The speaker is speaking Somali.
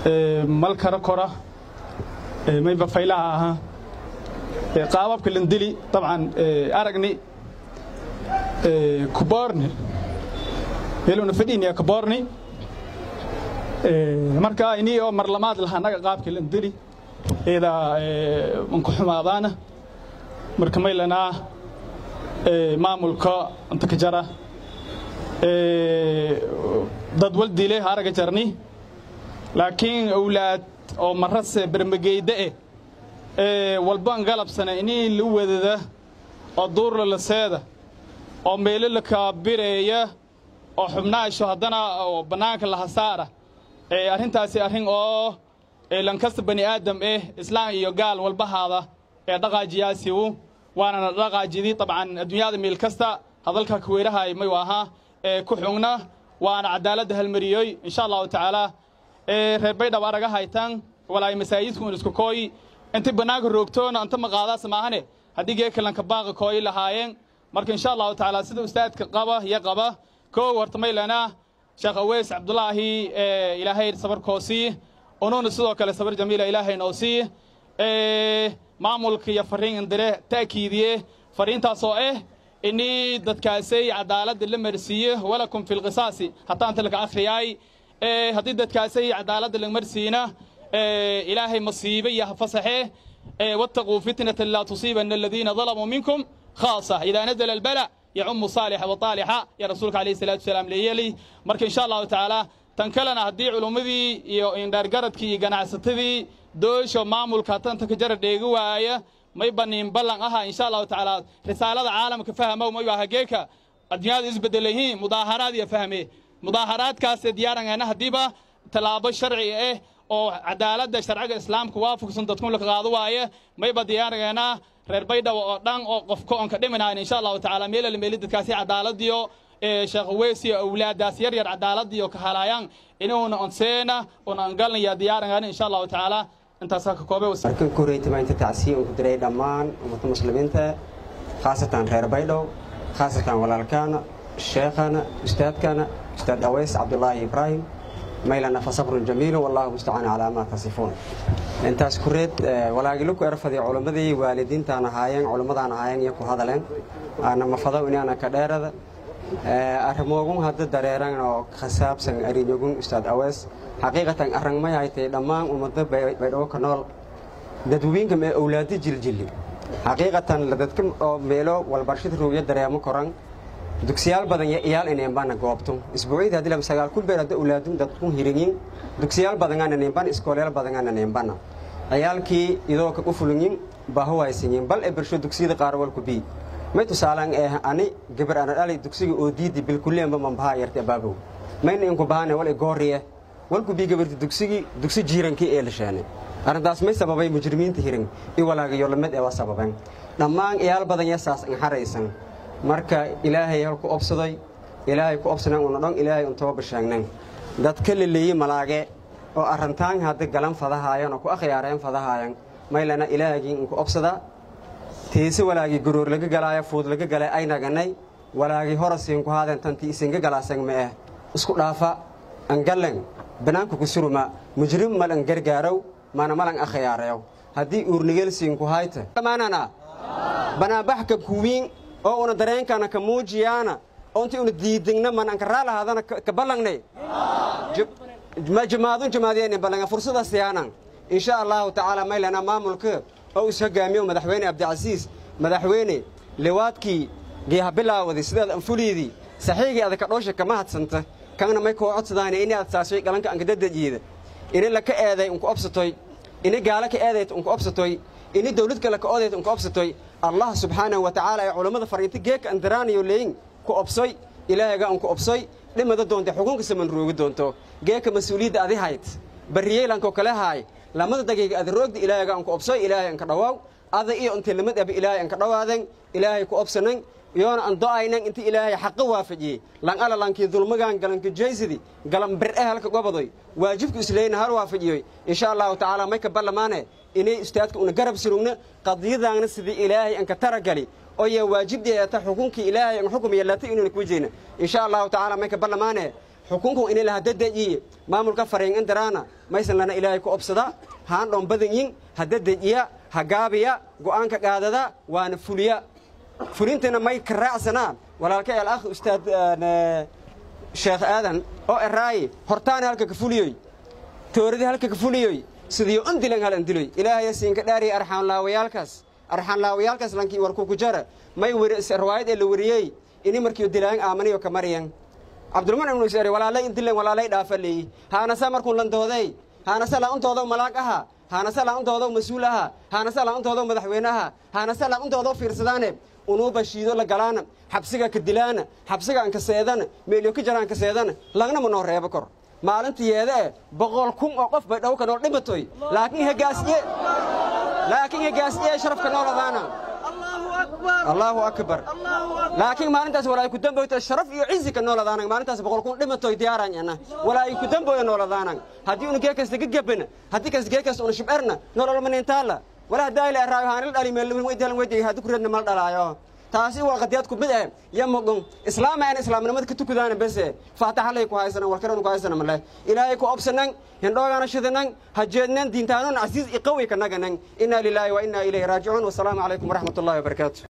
malkara kora mayba faylaha ahaa qaababka landili dabcan aragni kuborni helowna fadhiiniya kuborni marka ini oo marlamaad lahaa naga qaabka landili iyada manku xumaadaana marka maylanaa maamulka inta ka jara dad waldile araga jarni laakiin awlaad oo marase bermageyda eh walban galabsana inii la wadada oo duurla la seeda oo meelo la kaabireeya oo xubnaasho haddana oo bannaanka la hasaara arrintaasi arrin oo lankasta bani aadam eh islaam iyo gaal walbahaada ee dhaqaajiyaasiu waanana dhaqaajidii dabcan adduunyada meel kasta hadalka kuweyrahay mayu ahaa ku xugna waana cadaaladda halmariyoy insha allahu tacaala reer baydhab araga haytan walaay masaajidku isku kooyi inti bannaanka roogtoona inta maqaadaas maahane haddii geekalanka baaqa kooyi lahaayeen marka insha allahu tacaala sida ustaadka qaba iyo qaba koo horta maylana sheekh aweys cabdulaahi ilaahay sabarkoosii unuuna sidoo kale sabar jamiila ilaahay noo sii maamulka iyo fariin indire ta'kiidiye fariintaasoo ah inii dadkaasay cadaaladda la marsiiye walakum fi lqisaasi hataa inta laka akhriyaay haddii dadkaasay cadaaladda la marsiina ilaahay masiibe iyo hafasaxe wattaquu fitnatan laa tusiibana aladiina dalamuu minkum khaasa idaa nazala albala yacumu saalixa wa taalixa ya rasuulka alayhi salaatu wasalaam leeyeli marka insha allahu tacaala tan kalena haddii culummadii iyo indhaargaradkii iyo ganacsatadii doosho maamulka tanta ka jara dheegi waaya may baniin ballan aha insha allahu tacaala risaalada caalamka fahmow mayu aha geeka adduunyada isbedelayihiin mudaaharaad iyo fahme mudaaharaadkaas diyaarangeena haddiiba tallaabo sharci ah oo cadaaladda sharciga islaamka waafaqsan dadkun la qaado waaye mayba diyaarangeena reer baydhabo oo dhan oo qofka oon ka dhiminayn insha allahu tacaala meelala meeli dadkaasi cadaaladiyo sheekh weysiyo awlaadaas yar yar cadaaladiyo ka halaayaan inuuna onseena una angalnaya diyaarangeena insha allahu tacaala intaasaa ka koobe markan ku horeytaba inta tacsiya uu ku diray dhammaan ummadda muslimiinta khaasatan reer baydhow khaasatan walaalkaana sheekhana ustaadkana ustaad aweys cabdulaahi ibraahim maylana fasabrun jamiilu wallahu mustacaan calaa maa tasifuun intaas kureed walaagilu ku erfadi culimmadii waalidiintaan ahaayeen culimmadaan ahaayeen iyo ku hadaleen aana mafado inaana ka dheerada arrimoogun hadda dareeran oo khasaabsan ariñogun ustaad aweys xaqiiqatan arrangmay haytay dhammaan ummadda baydhabo ka nool dadweyinka mee owlaadi jiljilli xaqiiqatan dadka oo meelo walbarshada roogya dareemo koran dugsiyaal badan iyo iyaal ineenbana goobto isbuucyada hadii sagaal kun beer hadda owlaadun dadkun hiringin dugsiyaal badangaana neenbana iskoolyaal badangaana neenbana ciyaalkii idoo ka u fulingin baahu haysanyin bal e bersho dugsiyada qaar walku bii may tusaalaan ee ani gabar ana dhalay dugsiga oo diidi bilkuleenba mambahaa yarta baabow mayna inku bahaane wal igooriye walku bii gabarti dugsigi dugsi jiirankii ee la sheene arrintaas may sababay mujrimiinta hirin i walaagayo lamid ee waa sababeen dhammaan iyaal badan yasaas inxaraysan marka ilaahay halku obsaday ilaahay ku obsaneen una dhon ilaahay un tooba sheegnen dadka leleeye malaage oo arrantaan hadda galan fadahaayan oo ku akhyaareen fadahaayan maylana ilaahagii unku obsada tiise walaagii goroor laga galaaya fuud laga galay aynaganay walaagii horasiinku haadeen tantii isinga galaasan ma ah isku dhaafa angallen banaanku ku suruma mujrim malan gargaarow mana malan akhyaareew haddii uurnigelsiinku hayta maanana banaanbaxka kuwiin oo una dareenkana ka muujiyaana oo intii una diidingna man anka raalahaadana ka ballangnay jamaadun jamaadiyeen ballanga fursada siyaanan insha allahu tacaala maylana maamulka oo is hogaamiyo madaxweyne abdicasiis madaxweyne liwaadkii geeha bilaawadi sidaad anfuliidii saxiigii adaka dhoosha kama hadsanta kana may koo codsadaane ini aad saashay galanka ankadadajiida ini laka eeday unku obsatoy ini gaala ka eedayt unku obsatoy ini dawlad kale ka odayt unku obsatoy allah subxaanahu wa tacaala ee culammada fariinta geeka andaraanayo leeyin ku obsoy ilaahayga unku obsoy dhimada doonta xukunka saman roogi doonto geeka mas-uuliyadda adi hayd barriyeelankoo kale haay lamada dagiiga ada roogda ilaahayga unku obsoy ilaahay anka dhawaaw ada iyo intii lamid aba ilaahay anka dhawaaden ilaahay ku obsanan yoona an do'aynan inta ilaahay xaqa waafajiyey lan ala lankii dulmagaan galanka jaysidi galan bir'e halka gobadoy waajibku isleyna hal waafajiyoy insha allahu tacaala may ka ballamaane inay ustaadka una garab surugna qadiyadaanna sidii ilaahay anka taragali oya waajibdeeta xukunkii ilaahay an xukum yeelata inuuna ku wejeyna insha allahu tacaala may ka ballamaane xukunku inay laha dadejiye maamulka fariin indiraana maysan lana ilaahay ku obsada haan dhon badanyin ha dadejiya ha gaabiya go'aanka qaadada waana fuliya fulintana may ka raacsanaa walaalka el akh ustaad sheekh aadan oo eraaye hortaana halka ka fuliyoy tooradii halka ka fuliyoy sidiyo undilan hal andiloy ilaahaya siinka dhaariya arxaanlaawayaalkaas arxaanlaawayaalkaas lankii warku ku jara may riwaayad ee la wariyey ini markiyo dilaan aamanayo ka maryan cabdulman ibnu isere walaalay indilan walaalay dhaafa leeyi haanasa markuun landooday haanase la'untoodaw malaag aha haanase la'untoodaw mas-uul aha haanase la'untoodaw madaxweyne aha haanase la'untoodaw fiirsadaane unuuba shiido la galaana xabsiga ka dilaana xabsiga aan ka seedana meelyo ka jaraan ka seedana lagna ma noo reebo kor maalintii yeedee boqol kun oo qof bay dhowka nool dhimatoy laakiin hegaasiye laakiin hegaasiye sharafka nooladaana allaahu akbar laakiin maalintaas walaa ku damboyta sharaf iyo cizi ka nooladaanang maalintaas boqol kun dhimatoy diyaaranyana walaa ku damboya nooladaanang haddii una geekasta ka gebana haddii kas geekasta una shibcerna nololmanintaala walaa daayla eraayo haanil dhali meelwin weydalan weyday haddii kureedna mal dhalaayo taasi waa qadiyaad ku mid eh ya mogon islaama aan islaamnimada ka tukadaana bese faataxalay ku haysanan walkalanu ku haysana male ilaahay ku obsanan hindhoogana shidanan hajeednan diintaanan casiis iqawi ka naganan inaa lilaahi wa inaa ilayhi raajicuun wasalaamu calaykum waraxmat ullahi wabarakaatu